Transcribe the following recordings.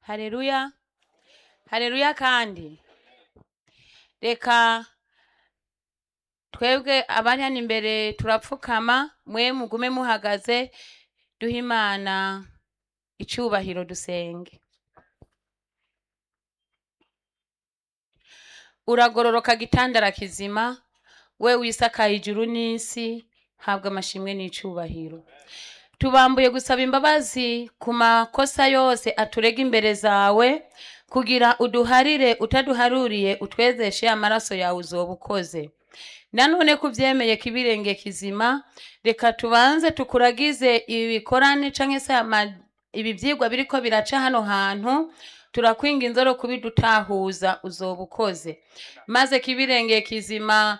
hareruya hareruya kandi reka twebwe abari hano imbere turapfukama mwe mugume muhagaze duhe imana icubahiro dusenge uragororoka gitandara kizima we wisakaye ijuru n'isi habwa amashimwe n'icubahiro tubambuye gusaba imbabazi ku makosa yose aturega imbere zawe kugira uduharire utaduharuriye utwezeshe amaraso yawe uzoba ukoze nanone kubyemeye kibirenge kizima reka tubanze tukuragize ibi bikorane canke se ama- ibi vyigwa biriko biraca hano hantu turakwinga inzoro kubidutahuza uzoba ukoze maze kibirenge kizima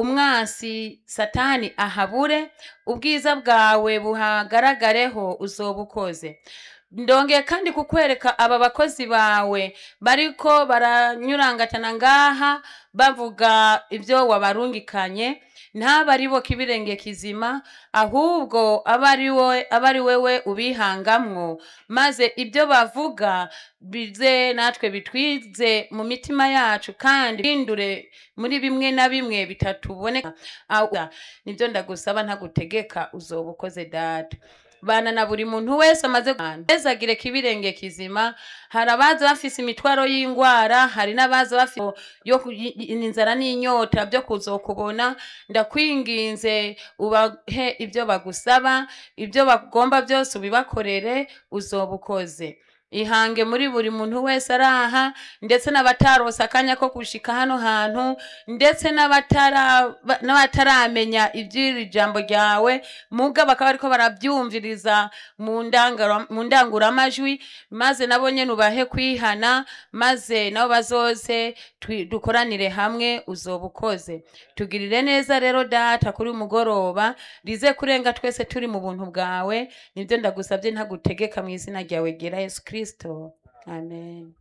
umwasi satani ahabure ubwiza bwawe buhagaragareho uzoba ukoze ndongeye kandi kukwereka aba bakozi bawe bariko baranyurangatana ngaha bavuga ibyo wabarungikanye ntabe ari bo kibirenge kizima ahubwo abe ari wowe abe ari wewe ubihangamwo maze ibyo bavuga bize natwe bitwize mu mitima yacu kandi bihindure muri bimwe na bimwe bitatuboneka Awa, nibyo ndagusaba ntagutegeka uzoba ukoze data bana na buri muntu wese amaze ezagire kibirenge kizima hari abaza bafise imitwaro y'ingwara hari n'abaza bafise yo ku- i- i- inzara n'inyota byo kuzokubona ndakwinginze ubahe ibyo bagusaba ibyo bagomba byose ubibakorere uzoba ukoze ihange muri buri muntu wese ari aha ndetse n'abatarose akanya ko gushika hano hantu ndetse n'abatara- ba- n'abataramenya iby'iri jambo ryawe muga bakaba bariko barabyumviriza mu ndangara- mu ndanguramajwi maze nabo nyene ubahe kwihana maze nabo bazoze twi- dukoranire hamwe uzoba ukoze tugirire neza rero data kuri uyu mugoroba rize kurenga twese turi mu buntu bwawe nibyo ndagusabye ntagutegeka mu izina ryawe gera yesu kristo amen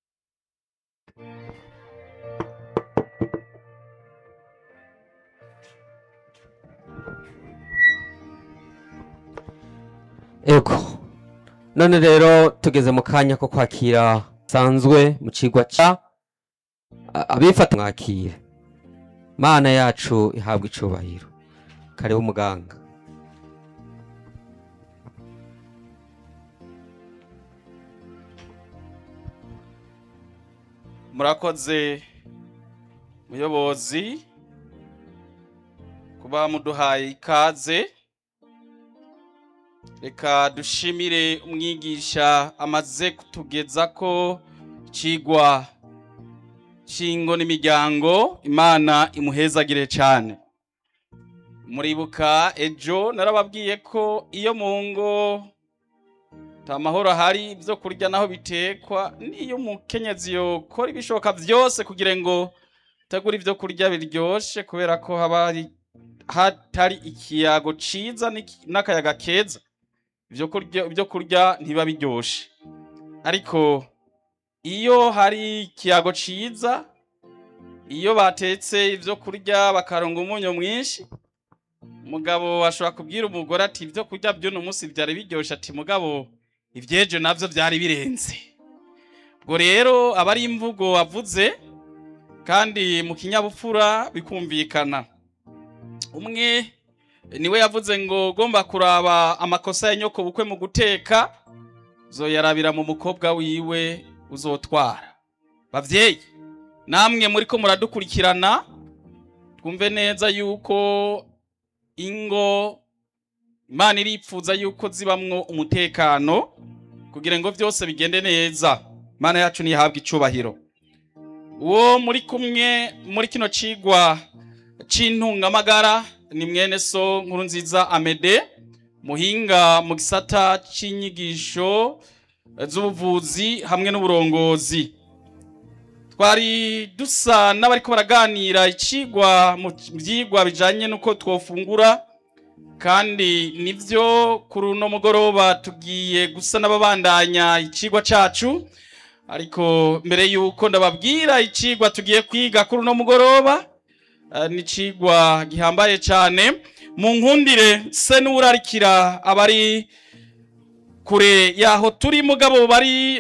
ego none rero tugeze mu kanya ko kwakira sanzwe mu cigwa ca a- abifata mwakire mana yacu ihabwa icubahiro kariho umuganga murakoze muyobozi kuba muduhaye ikaze reka dushimire umwigisha amaze kutugeza ko cigwa cingo n'imiryango imana imuhezagire cyane muribuka ejo narababwiye ko iyo mu ngo ta mahoro ahari ibyo kurya naho bitekwa niyo umukenyezi yokora ibishoboka byose kugira ngo utegure ibyo kurya biryoshe kubera ko haba hari hatari ikiyago ciza n'iki- n'akayaga keza ibyo kurya ibyo kurya ntiba biryoshe ariko iyo hari ikiyago ciza iyo batetse ibyo kurya bakaronga umunyu mwinshi umugabo ashobora kubwira umugore ati ibyo kurya by'uno munsi byari biryoshe ati mugabo ibyejo navyo byari birenze ubwo rero aba ari imvugo wavuze kandi mu kinyabupfura bikumvikana umwe niwe yavuze ngo ugomba kuraba amakosa ya nyoko bukwe mu guteka zoyarabira mu mukobwa wiwe uzotwara bavyeyi namwe muriko muradukurikirana twumve neza yuko ingo imana iripfuza yuko zibamwo umutekano kugira ngo byose bigende neza imana yacu ntihabwe icubahiro uwo muri kumwe muri kino cigwa c'intungamagara ni mwene so nkuru nziza amede muhinga mu gisata c'inyigisho z'ubuvuzi hamwe n'uburongozi twari dusa n'abariko baraganira icigwa mu vyigwa bijanye n'uko twofungura kandi nivyo kuri uno mugoroba tugiye gusa n'ababandanya icigwa cacu ariko mbere yuko ndababwira icigwa tugiye kwiga kuri uno mugoroba eh, ni icigwa gihambaye cane mu nkundire se n'urarikira abari kure yaho turi mugabo bari